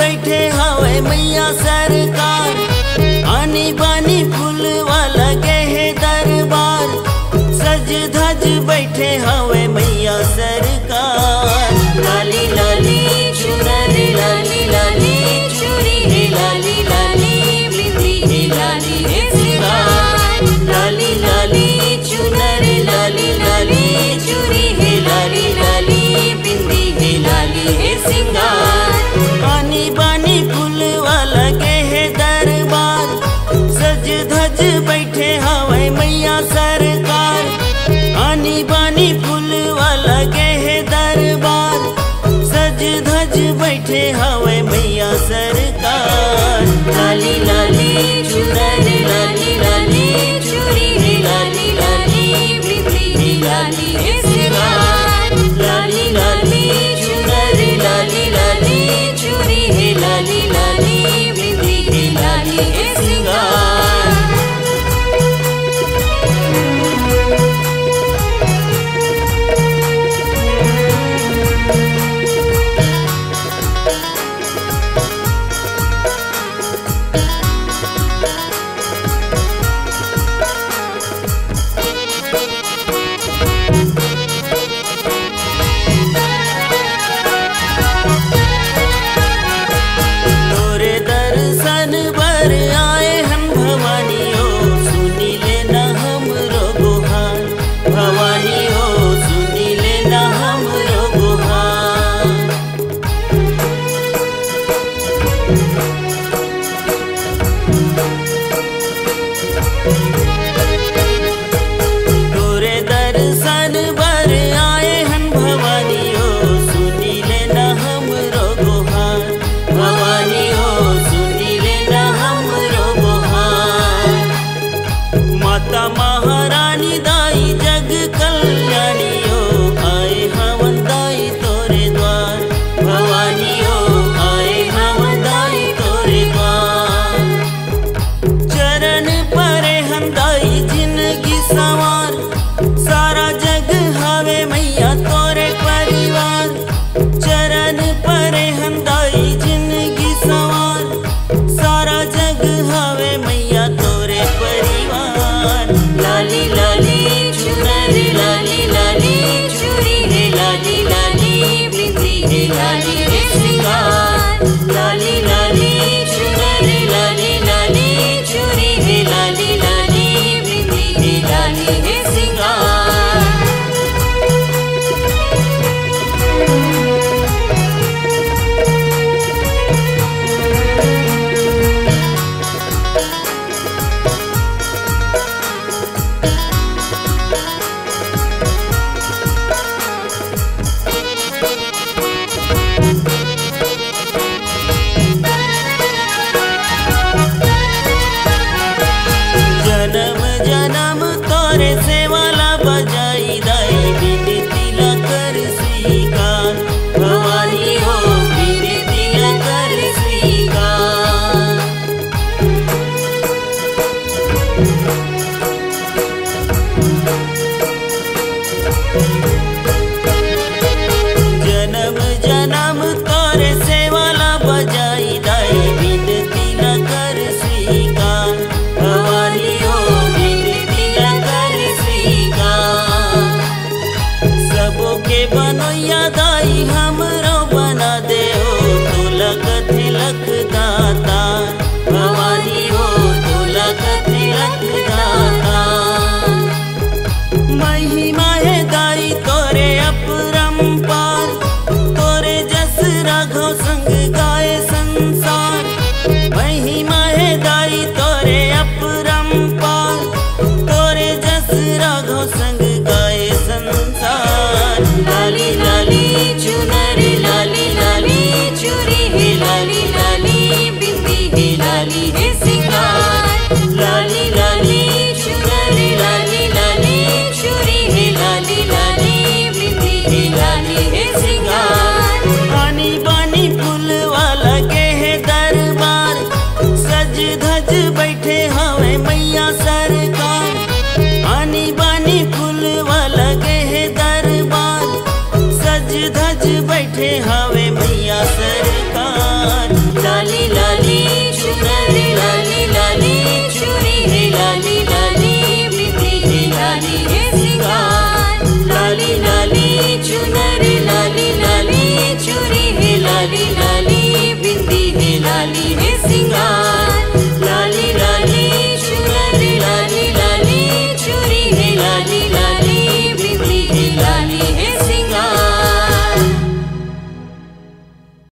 बैठे हवे मैया सरकार आनी बानी फूल वाला गहे दरबार सज धज बैठे हवे मैया सरकार लाली लाली चुनर लाली लाली चूड़ी रे लाली लाली बिंदी रे लाली रे सिंगार लाली लाली चुनर लाली लाली चूड़ी हे लाली लाली बिंदी हे लाली हे सिंगार पानी बानी फूल वाला के है दरबार सज धज बैठे हवे मैया सरकार आनी बानी फूल वाला के है दरबार सज धज बैठे हवे मैया सरकार लाली लाली चुनर लाली लाली चूड़ी रे लाली लाली बिंदी रे लाली रे सिंगार लाली लाली चुनर लाली लाली लाली लाली